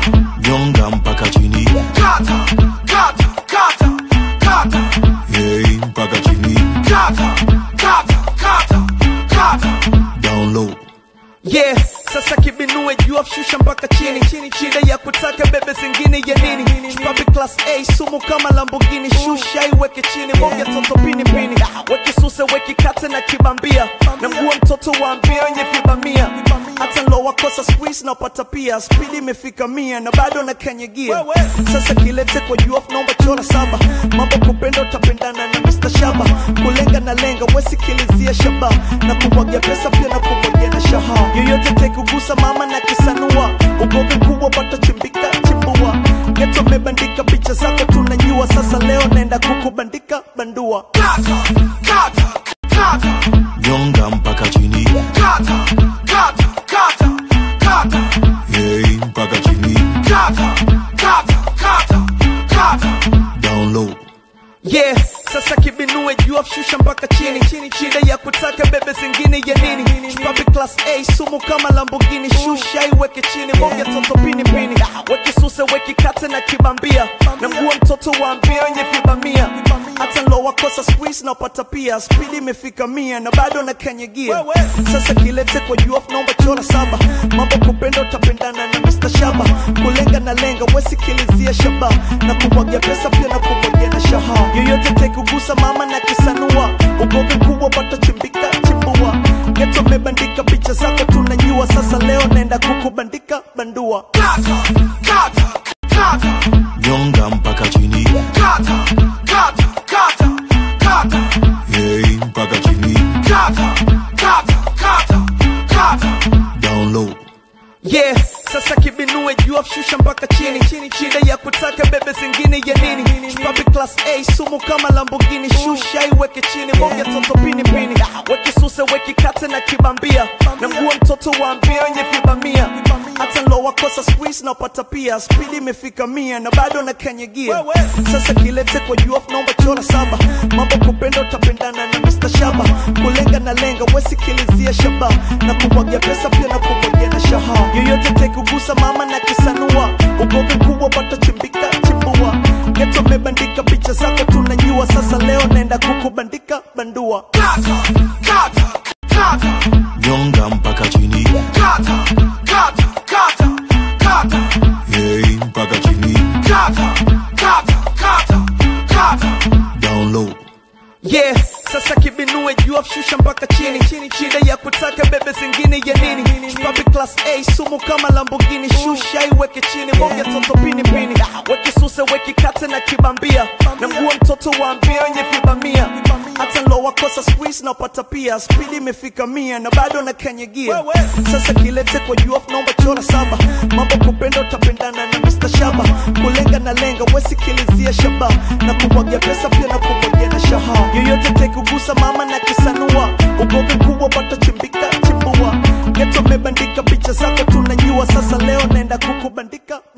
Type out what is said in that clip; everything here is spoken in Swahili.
nyonga mpaka chini kata kata kata kata hey, mpaka chini kata kata kata kata down low yeah sasa kibinue juu shusha mpaka chini shida ya kutaka bebe zingine ya nini Chupapi class a sumu kama lambogini shusha iweke chini bonge toto pini pini weki suse weki kate na kibambia na mguu wa mtoto waambia wenye vibamia hata lo wakosa squeeze na pata pia spidi imefika mia na bado na kanyagia sasa kilete kwa juu naomba chora saba mambo kupenda utapendana na Mr. Shaba kulenga na lenga wesikilizia shaba na kumwagia pesa pia na kumwagia na shaha yoyote tekugusa mama na kisanua ugovi mkubwa pata chimbika chimbua geto mebandika picha zako tunanyua sasa leo naenda kukubandika bandua kata kata kata nyonga mpaka chini kata kata kata kata hey, mpaka chini kata kata kata kata down low yeah sasa kibinue juu shusha mpaka chini shida ya kutaka bebe zingine ya nini Chupapi class a sumu kama lambogini shusha iweke chini bonge toto pini pini weki suse weki kate na kibambia na mguu wa mtoto waambia wenye vibamia hata lo wakosa squeeze na pata pia spidi imefika mia na bado na kanyagia sasa kilete kwa juu naomba chora saba mambo kupenda utapendana na Mr. Shaba kulenga na lenga wesikilizia shaba na kumwagia pesa pia na kumwagia na shaha yoyote tekugusa mama na kisanua ugovi mkubwa pata chimbika chimbua geto mebandika picha zako tunanyua sasa leo naenda kukubandika bandua kata kata kata nyonga mpaka chini kata kata kata kata hey, mpaka chini kata kata kata kata down low yeah sasa kibinue juu shusha mpaka chini shida ya kutaka bebe zingine ya nini Chupapi class a sumu kama lambogini shusha iweke chini bonge toto pini pini weki suse weki kate na kibambia na mguu wa mtoto waambia wenye vibamia hata lo wakosa squeeze na pata pia spidi imefika mia na bado na kanyagia sasa kilete kwa juu naomba chora saba mambo kupenda utapendana na Mr. Shaba kulenga na lenga wesikilizia shaba na kumwagia pesa pia na kumwagia na shaha yoyote tekugusa mama na kisanua ugovi mkubwa pata chimbika chimbua geto mebandika picha zako tunanyua sasa leo naenda kukubandika bandua kata kata kata nyonga mpaka chini kata kata kata kata hey, mpaka chini kata kata kata kata down low yeah sasa kibinue juu shusha mpaka chini shida ya kutaka bebe zingine ya nini Chupapi class a sumu kama lambogini shusha iweke chini bonge toto pini pini weki suse weki kate na kibambia na mguu wa mtoto waambia wenye vibamia hata lo wakosa squeeze na pata pia spidi imefika mia na bado na kanyagia sasa kilete kwa juu naomba chora saba mambo kupenda utapendana na Mr. Shaba kulenga na lenga wesikilizia shaba na kumwagia pesa pia na kumwagia na shaha yoyote tekugusa mama na kisanua ugovi mkubwa pata chimbika chimbua geto mebandika picha zako tunanyua sasa leo naenda kukubandika